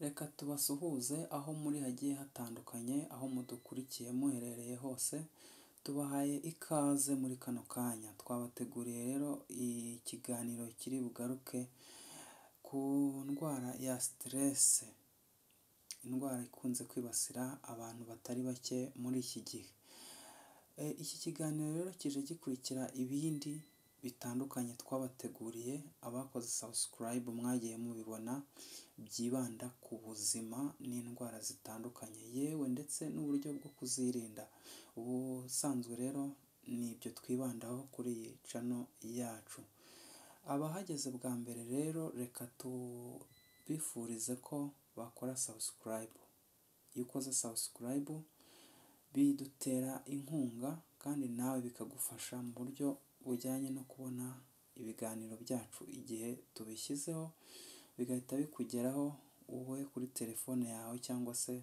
Reka tubasuhuze aho muri hagiye hatandukanye, aho mudukurikiye muherereye hose, tubahaye ikaze muri kano kanya, twabateguriye rero ikiganiro kiri bugaruke ku ndwara ya siterese, indwara ikunze kwibasira abantu batari bake muri iki gihe, iki kiganiro rero kije gikurikira ibindi bitandukanye twabateguriye, abakoze sabusikarayibu mwagiye mubibona, byibanda ku buzima n'indwara zitandukanye yewe ndetse n'uburyo bwo kuzirinda, ubusanzwe rero ni ibyo twibandaho kuri iyi cano yacu, abahageze bwa mbere rero reka tubifurize ko bakora sabusikarayibu, iyo ukoze sabusikarayibu bidutera inkunga kandi nawe bikagufasha mu buryo bujyanye no kubona ibiganiro byacu igihe tubishyizeho, bigahita bikugeraho wowe kuri telefone yawe cyangwa se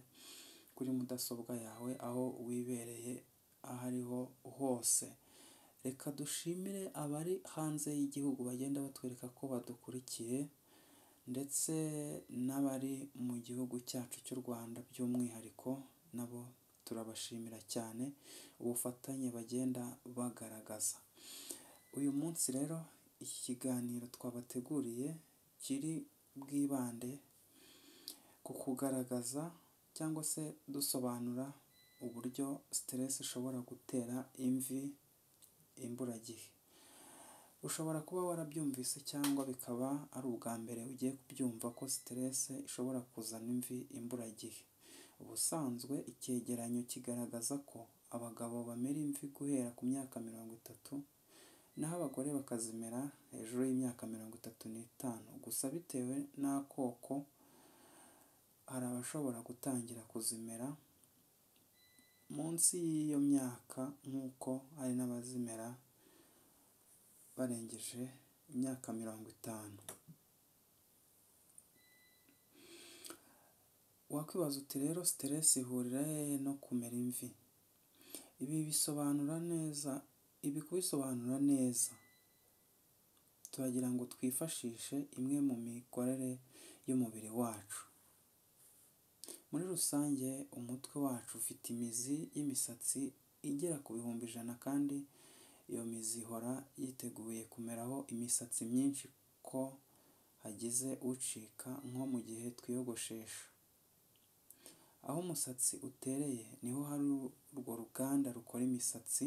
kuri mudasobwa yawe aho wibereye aho ariho hose, reka dushimire abari hanze y'igihugu bagenda batwereka ko badukurikiye ndetse n'abari mu gihugu cyacu cy'u Rwanda by'umwihariko na bo turabashimira cyane ubufatanye bagenda bagaragaza, uyu munsi rero iki kiganiro twabateguriye kiri bwibande ku kugaragaza cyangwa se dusobanura uburyo siterese ishobora gutera imvi imburagihe, ushobora kuba warabyumvise cyangwa bikaba ari ubwa mbere ugiye kubyumva ko siterese ishobora kuzana imvi imburagihe, ubusanzwe icyegeranyo kigaragaza ko abagabo bamera imvi guhera ku myaka mirongo itatu naho abagore bakazimera hejuru y'imyaka mirongo itatu n'itanu, gusa bitewe n'akoko hari abashobora gutangira kuzimera munsi y'iyo myaka nk'uko hari n'abazimera barengeje imyaka mirongo itanu, wakwibaza uti rero siterese ihurira hehe no kumera imvi? Ibi bisobanura neza, ibi kubisobanura neza turagira ngo twifashishe imwe mu mikorere y'umubiri wacu, muri rusange umutwe wacu ufite imizi y'imisatsi igera ku bihumbi ijana kandi iyo mizi ihora yiteguye kumeraho imisatsi myinshi ko hagize ucika nko mu gihe twiyogoshesha, aho umusatsi utereye niho hari urwo ruganda rukora imisatsi,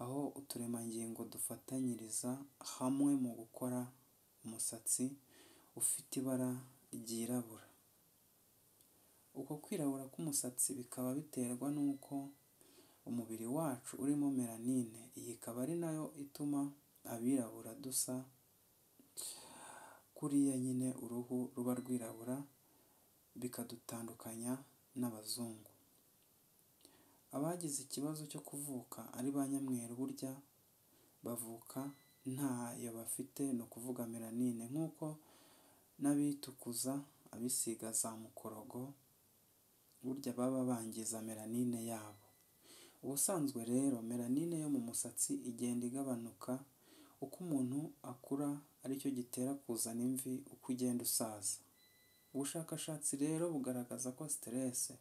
aho uturemangingo dufatanyiriza hamwe mu gukora umusatsi ufite ibara ryirabura, uko kwirabura k'umusatsi bikaba biterwa n'uko umubiri wacu urimo melanine, iyi ikaba ari nayo ituma abirabura dusa kuriya nyine uruhu ruba rwirabura bikadutandukanya n'abazungu, abagize ikibazo cyo kuvuka ari ba nyamweru burya bavuka ntayo bafite ni ukuvuga melanine nk'uko n'abitukuza, abisiga za mukorogo burya baba bangiza melanine yabo, ubusanzwe rero melanine yo mu musatsi igenda igabanuka uko umuntu akura ari cyo gitera kuzana imvi uko ugenda usaza, ubushakashatsi rero bugaragaza ko siterese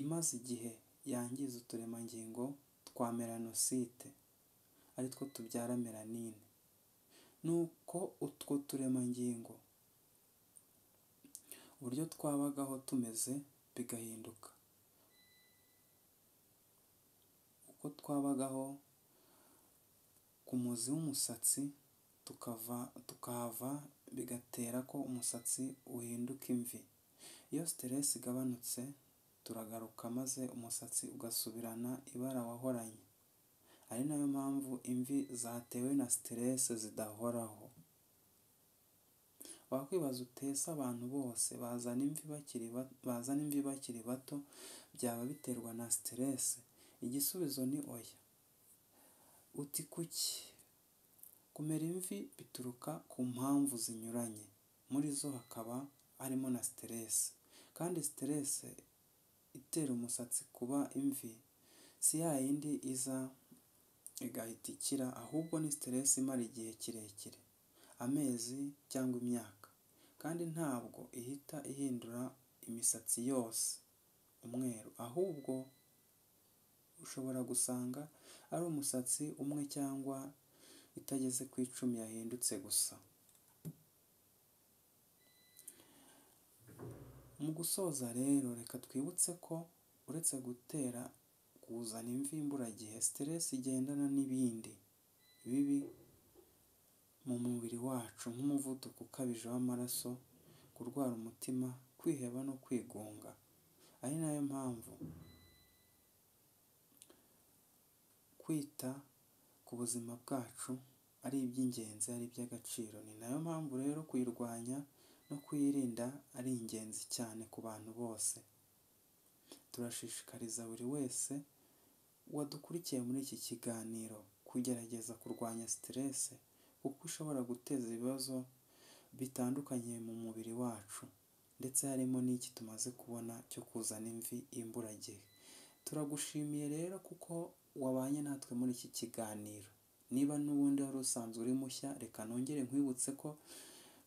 imaze igihe yangiza uturemangingo twa melanosite ari two tubyara melanine, nuko utwo turemangingo uburyo twabagaho tumeze bigahinduka, uko twabagaho ku muzi w'umusatsi tukava tukahava bigatera ko umusatsi uhinduka imvi, iyo siterese igabanutse turagaruka maze umusatsi ugasubirana ibara wahoranye, ari nayo mpamvu imvi zatewe na siterese zidahoraho, wakwibaza uti ese abantu bose bazana imvi bakiri bazana imvi bakiri bato byaba biterwa na siterese? Igisubizo ni oya, uti kuki? Kumera imvi bituruka ku mpamvu zinyuranye, muri zo hakaba harimo na siterese kandi siterese itera umusatsi kuba imvi si ya yindi iza igahita ikira ahubwo ni siterese imara igihe kirekire, amezi cyangwa imyaka kandi ntabwo ihita ihindura imisatsi yose umweru ahubwo ushobora gusanga ari umusatsi umwe cyangwa itageze ku icumi yahindutse gusa. Mu gusoza rero reka twibutse ko uretse gutera kuzana imvi imburagihe stress igendana n'ibindi bibi mu mubiri wacu nk'umuvuduko ukabije w'amaraso, kurwara umutima, kwiheba no kwigunga, ari nayo mpamvu kwita ku buzima bwacu ari iby'ingenzi ari iby'agaciro, ni nayo mpamvu rero kuyirwanya no kuyirinda ari ingenzi cyane ku bantu bose, turashishikariza buri wese wadukurikiye muri iki kiganiro kugerageza kurwanya stress kuko ishobora guteza ibibazo bitandukanye mu mubiri wacu ndetse harimo n'iki tumaze kubona cyo kuzana imvi imburagihe, turagushimiye rero kuko wabanye natwe muri iki kiganiro, niba n'ubundi wari usanzwe uri mushya reka nongere nkwibutse ko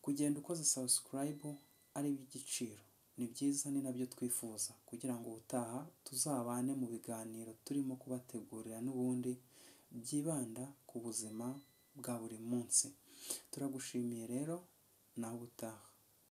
kugenda ukoze subscribe ari iby'igiciro, ni byiza ni nabyo twifuza kugira ngo ubutaha tuzabane mu biganiro turimo kubategurira n'ubundi byibanda ku buzima bwa buri munsi, turagushimiye rero nawe utaha.